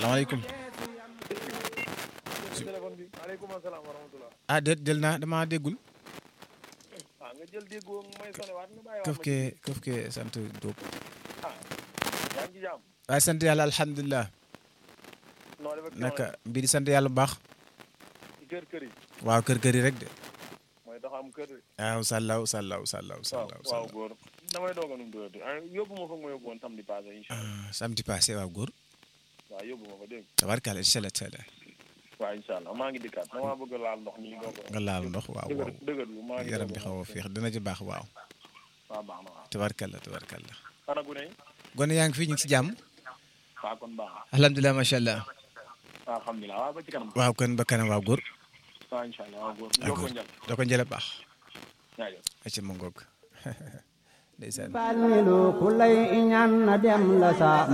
salaamaaleykum téléphone bi maaleykum asalaam wa rahmatulah. ah déet jël naa damaa déggul ah nga jël déggoo may sonné waat nga bàyyi këf waat ma kee këf kee sant Diop ah yaa ngi ci jàmm. waaye sant yàlla alhamdulilah noo def ak naka mbir di sant yàlla bu baax ci kër kër yi. waaw kër kër yi rek de mooy tax am kër de. waaw sàllaw sàllaw sàllaw waaw sàllaw waaw sàllaw góor damay doog a nu mu doyati ah yóbbu ma fa ma yóbbu woon samedi passé incha allah ah samedi passé waaw góor waaw yóbbu ma fa dégg nga. tabarkalla incha allah taala waaw incha allah maa ngi dikkaat damaa bëgg a laal ndox nii doog a. nga laal ndox waaw dëgër waaw dëgër bi maa ngi yaram bi doog xaw a féex dina ci baax waaw waaw baax na waaw. tabarkalla tabarkalla ana gu ne. gone yaa ngi fi ñu ngi ci jàmm waaw kon baax na. alhamdulilah macha allah waaw alhamdulilah waaw ba ci kanam. waaw kon ba kanam waaw góor waaw incha allah waaw góor. waaw yokku góor njël. da ko njële baax jaajëf. acca ma ngoog ndeysaan Falilu ku lay ñaan na dem la sa